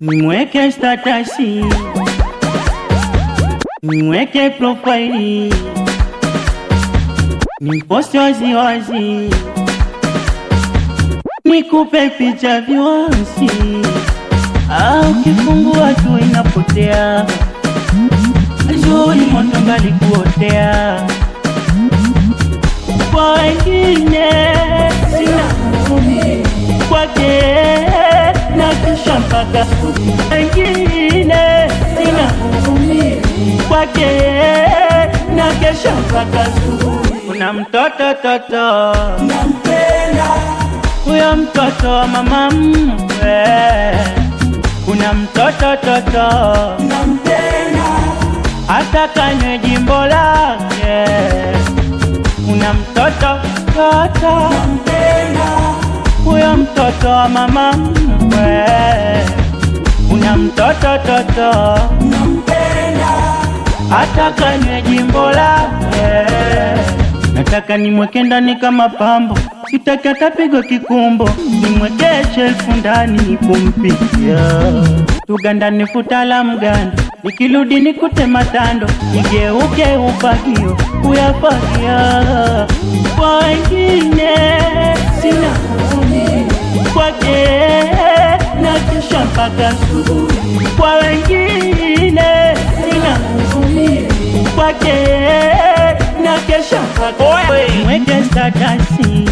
nimweke statasi, nimweke profaili, nimposti waziwazi, nikupe picha viwansi, au kifungua tu inapotea, zuri moto ngali kuotea kwa wengine sina huruma, kwake na kisha mpaka wengine sina huruma, kwake na kesha mpaka asubuhi. Kuna mtoto toto huyo mtoto wa mama mkwe, kuna mtoto toto hata kanywe jimbo lake kuna mtoto toto huyo mtoto wa mama mkwe, kuna mtoto toto hata kanywe jimbo lake. Nataka nimweke ndani kama pambo, sitaki atapigwa kikumbo, nimweke shelfu ndani kumpikia tugandani futa la mgando, nikirudi nikute matando, nigeuke upagio kuyafagia kwa wengine sina huruma, kwake na kisha mpaka asubuhi. Kwa wengine sina huruma, kwake na kesha mpaka nimweke statasi,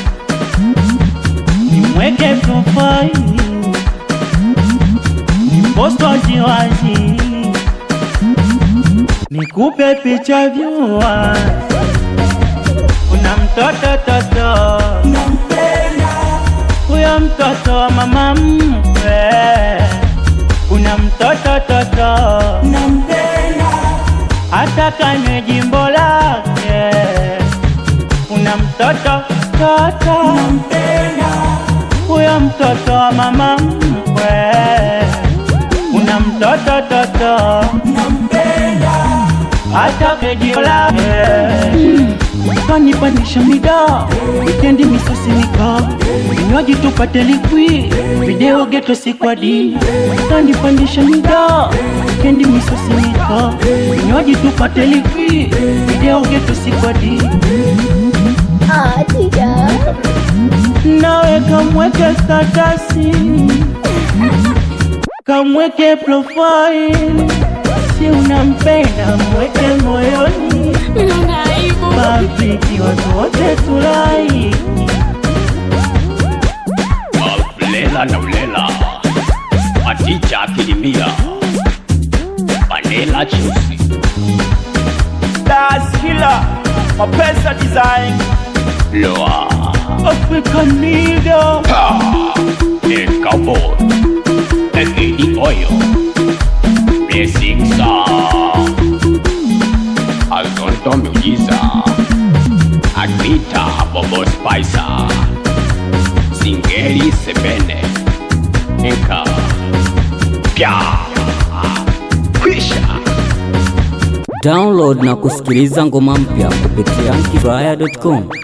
nimweke profaili posto waziwazi, nikupe picha vyua. Kuna mtoto toto, huyo mtoto wa mama mkwe, kuna mtoto toto, hata kanywe jimbo lake, kuna mtoto toto, huyo mtoto wa mama mkwe kuna mtoto toto hata kejio lake kanipandisha mida wikendi misosi nika vinywaji tupate likwi video geto sikwadi kanipandisha mida wikendi misosi nika vinywaji tupate likwi video geto sikwadi Ah, Tija. nawe kamweke statasi kamweke profile, si unampenda mweke moyoni, Nina aibu. mapiki watu wote tulai Lela na ulela Maticha akilimia Vanilla chusi Das Killer, Mapesa Design, Loa African nigga Pa El Cowboy Egidi Oyo Blessing Song Azonto Miujiza Agnita Bobo Spicer Singeli Sebene Enka Pya Kwisha Download na kusikiliza ngoma mpya kupitia kifaya.com.